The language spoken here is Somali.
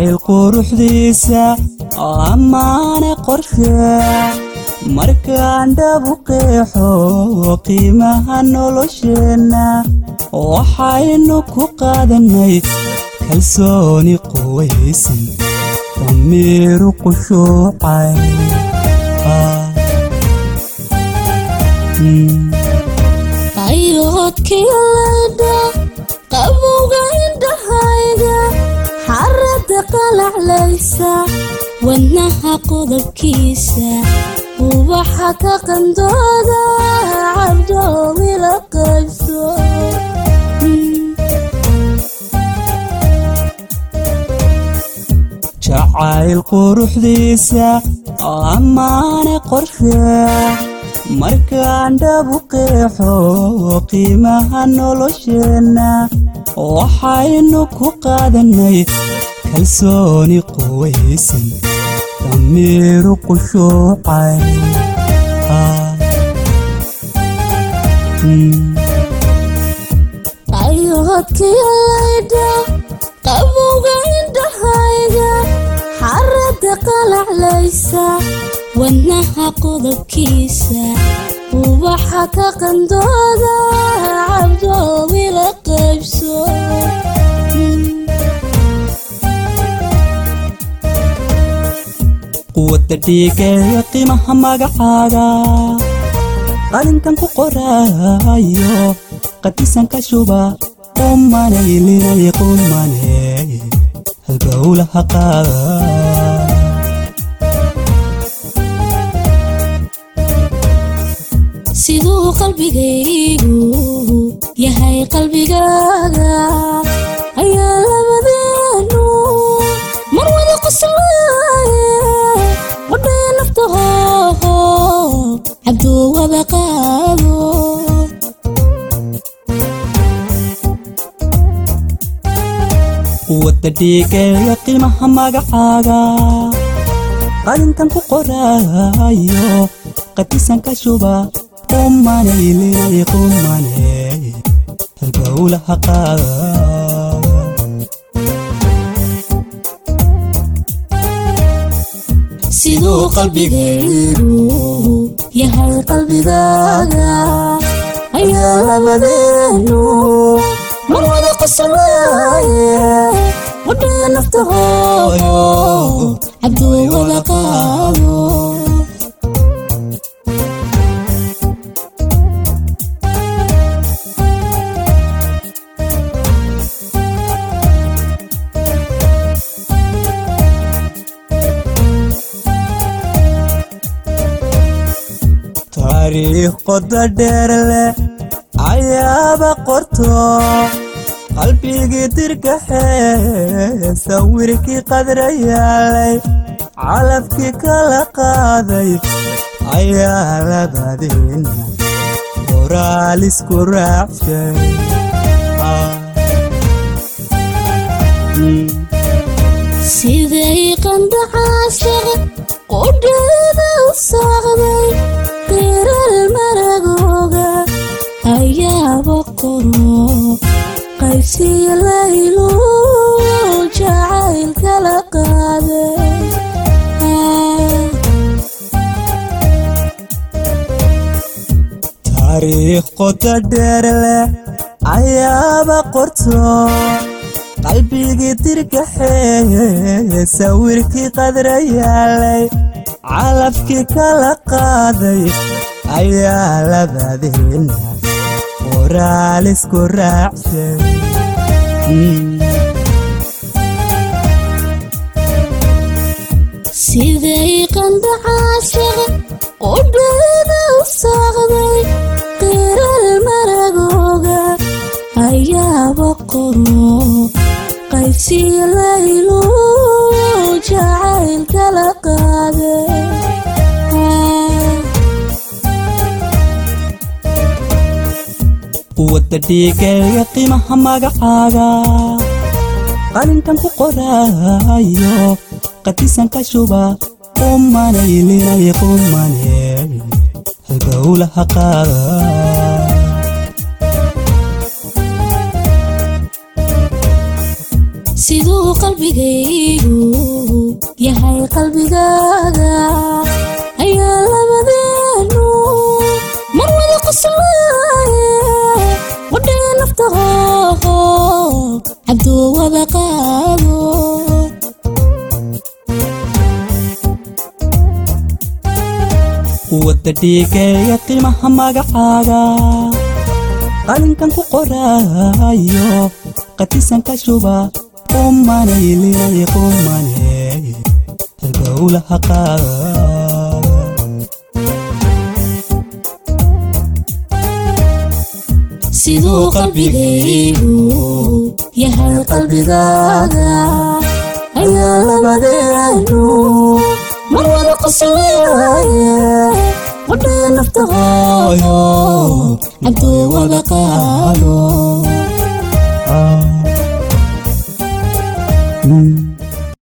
jacayl quruxdiisa ammaane qorshe markaan dhabu qeexo qiimaha nolosheenna waxaynu ku qaadannay kalsooni quwaysan damiiru qushuucay qayoodkii laydha qabowga indhahayga xaradda qalaclaysa wadnaha qodobkiisa ubaxa ka qandooda cabdoomi la qaybso jacayl quruxdiisa ammaane qorshe markaan dhabu qeexo qiimaha nolosheenna waxaynu ku qaadannay kalsooni quwaysan damiiru qushuucay qayoodkii laydha qabowga indhahayga xaradda qalaclaysa wadnaha qodobkiisa ubaxa ka qandooda cabdoomi la qaybso quwadda dhiigeeya qiimaha magacaaga qalinkan ku qoraayo qadisan ka shuba qumanaylinay qumaney halbowlaha qaada siduu qalbigaygu yahay qalbigaaga ayaa labadeenu mar wada qoslaaye wadhaya naftahoho cabduu wada qaado quwadda dhiigeeya qiimaha magacaaga qalinkan ku qoraayo qadisan ka shuba qumanaylinay qumaney halbowlaha qaada siduu qalbigaygu yahay qalbigaaga ayaa labadeenu mar wada qoslaaye wadhaya naftahoho cabduu wada qaado taariikh qoda dheer leh ayaaba qorto qalbigii dirgaxee sawirkii qadrayaalay calafkii kala qaaday ayaa labadiina qoraal isku raacshay siday qandacaashaq qudheeda u saaqday qiral maragooga ayaaba qoro qaybsiya laylu jacayl kala qaaday taariikh qoda dheer leh ayaaba qorto qalbigii dirgaxee sawirkii qadrayaalay calafkii kala qaaday ayaa labadiina qoraal isku raacshay siday qandacaashaq qudheeda u saaqday qiral maragooga ayaaba qoro qaybsiya laylu jacayl kala qaaday quwadda dhiigeeya qiimaha magacaaga qalinkan ku qoraayo qadisan ka shuba qumanaylinay qumaney halbowlaha qaada siduu qalbigaygu yahay qalbigaaga ayaa labadeenu mar wada qoslaaye wadhaya nafta hooho cabduu wada qaado wadda dhiigeeya qiimaha magacaaga qalinkan ku qoraayo qatisanka shuba qumanay linay qumaney halgowlaha qaada siduu qalbigaygu yahay qalbigaaga ayaa labadeenu mar wada qoslaaye wadhaya nafta hooyo cabduu wada qaado